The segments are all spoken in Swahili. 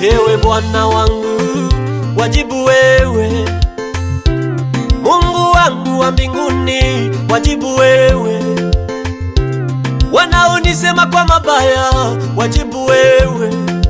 Ewe Bwana wangu, wajibu wewe. Mungu wangu wa mbinguni, wajibu wewe. Wanaonisema kwa mabaya, wajibu wewe.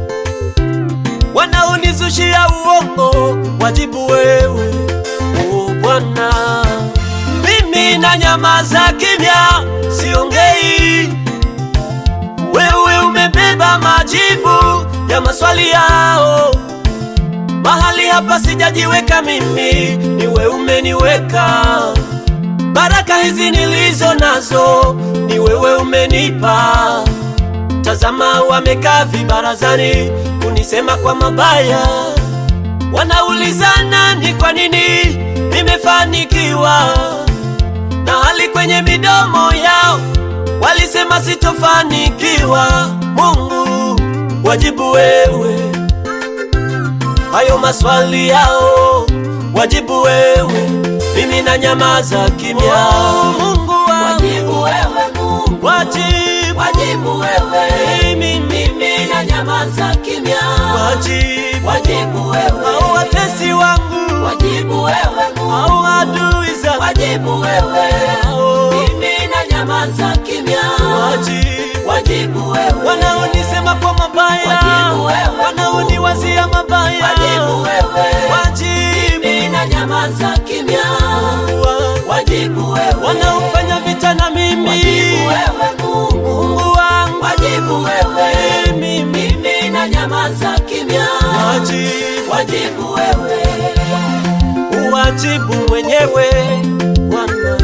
Wanaonizushia uongo, wajibu wewe. O Bwana, mimi na nyamaza kimya, siongei. Wewe umebeba majibu ya maswali yao. Mahali hapa sijajiweka mimi, ni wewe umeniweka. Baraka hizi nilizo nazo, ni wewe umenipa. Tazama, wamekaa vibarazani kunisema kwa mabaya, wanaulizana ni kwa nini nimefanikiwa, na hali kwenye midomo yao walisema sitofanikiwa. Mungu, wajibu wewe hayo maswali yao, wajibu wewe, mimi na nyamaza kimya. Mungu wangu, Wajibu wewe Mungu, wajibu, wajibu wewe, mimi, mimi na nyamaza kimya. wajibu, Wajibu wewe, au watesi wangu, wajibu wewe Mungu, au adui zangu, wajibu wewe, au mimi na nyamaza kimya. wajibu, Wajibu wewe, wanaonisema kwa mabaya, Wajibu wewe. wanaoniwazia mabaya, wajibu wewe, wajibu mimi na nyamaza kimya. wangu. Wajibu wewe, wanaofanya vita na mimi, wajibu wewe Mungu, Mungu wangu, wajibu wewe, mimi, mimi na nyamaza kimya. wajibu, Wajibu wewe, uwajibu mwenyewe Bwana,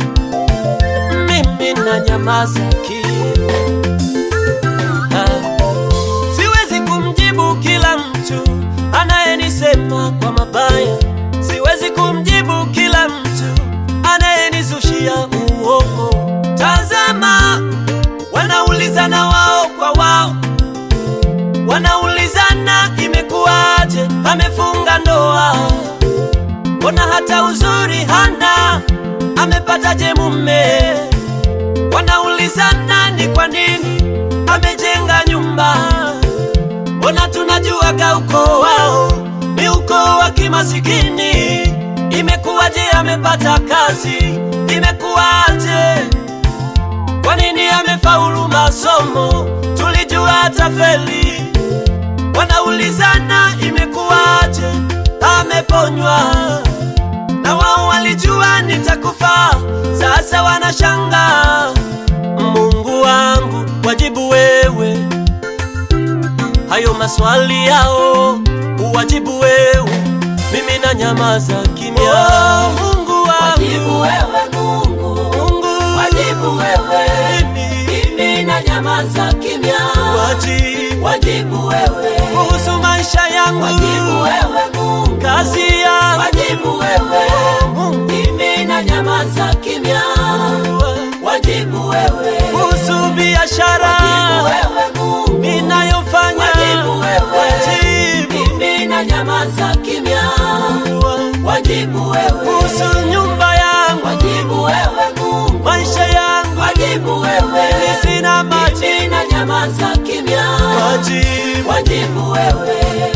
mimi na nyamaza kimya. Ah, Siwezi kumjibu kila mtu anayenisema kwa mabaya, siwezi kumjibu kila mtu anayenizushia uongo. Tazama, wanaulizana wao kwa wao, wanaulizana imekuwaje, amefunga ndoa, mbona hata uzuri hana, amepataje mume? Wanaulizana ni kwa nini amejenga nyumba, mbona tunajuaga ukoo wao ni ukoo wa kimasikini. Imekuwaje amepata kazi? Imekuwaje? Kwa nini amefaulu masomo? Tulijua atafeli. Wanaulizana imekuwaje ameponywa, na wao walijua nitakufa, sasa wanashangaa. Mungu wangu, wajibu wewe hayo maswali yao, uwajibu wewe, mimi na nyamaza kimya. Oh, Mungu wajibu wangu, wewe Mungu, Mungu wajibu wewe, mimi, mimi na nyamaza kimya. wajibu Wajibu wewe, kuhusu maisha yangu, wajibu wewe Mungu, kazi yangu, wajibu wewe, Oh, Mungu mimi na nyamaza kimya. Wajibu wewe, kuhusu biashara wajibu wewe Mungu, ninayofanya, Wajibu wewe. wajibu mimi na nyamaza kimya. Wajibu wewe, kuhusu nyumba yangu, wajibu wewe Mungu, maisha yangu, wajibu wewe, mimi sina maji, mimi na nyamaza kimya. wajibu Wajibu wewe,